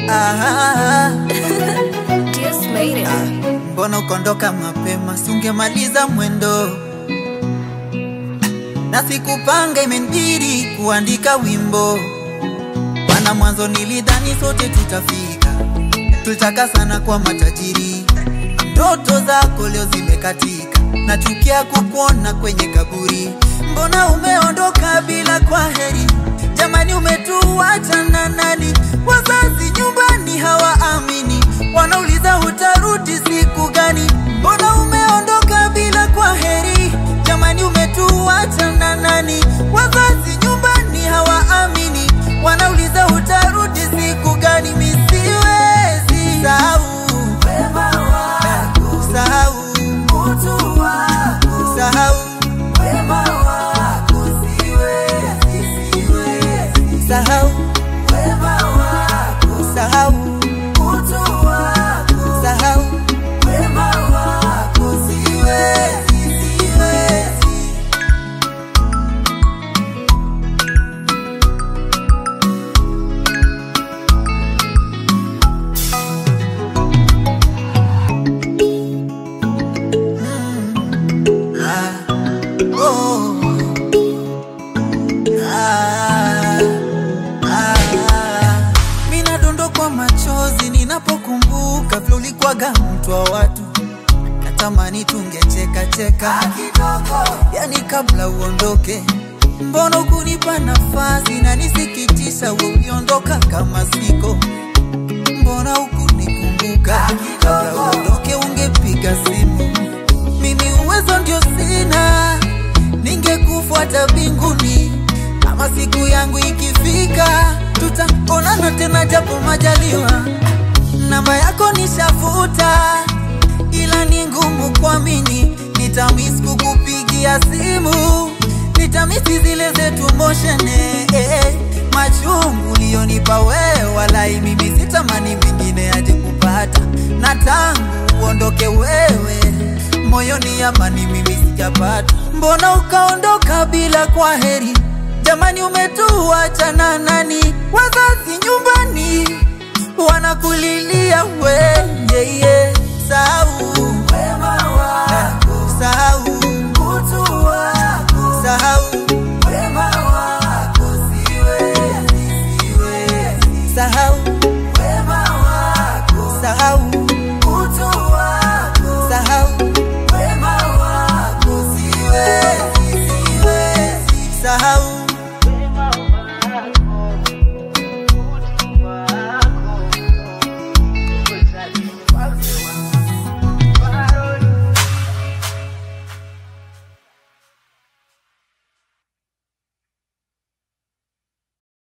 Ah, Just made it. mbona ukondoka mapema, sungemaliza mwendo na sikupanga, imenibidi kuandika wimbo. Wana mwanzo nilidhani sote tutafika, tulitaka sana kwa matajiri. Ndoto zako leo zimekatika, nachukia kukuona kwenye kaburi. Mbona umeondoka bila kwa heri? Jamani, umetuacha na nani? Wazazi nyumbani hawaamini, wanauliza utarudi siku gani? Mbona umeondoka bila kwa heri? Jamani, umetuacha na nani? Wazazi nyumbani hawaamini, wanauliza utarudi siku gani? Mi siwezi sahau wema wako, sahau utu wako, sahau wema wako, siwezi, siwezi sahau wema wako, sahau utu wako, sahau wema wako, siwezi, siwezi Ah, oh. Ah, ah. Mina dondokwa machozi ninapokumbuka vile ulikwaga mtu wa watu, natamani tungecheka cheka kidogo, yani kabla uondoke. Mbona ukunipa nafasi na nisikitisha, we uliondoka kama siko mbona hukunikumbuka kabla uondoke, ungepiga simu. Mimi uwezo ndio sina, ningekufuata mbinguni. Kama siku yangu ikifika, tutaonana tena japo majaliwa. Namba yako nishafuta, ila ni ngumu kuamini. Nitamis kukupigia simu, nitamisi zile zetu moshene eh, machungu ulionipa wewe, walai mimi sitamani mengine aje kupata, na tangu uondoke wewe, moyoni amani mimi sijapata. Mbona ukaondoka bila kwa heri? Jamani, umetuacha na nani? Wazazi nyumbani wanakulilia we yeah, yeah.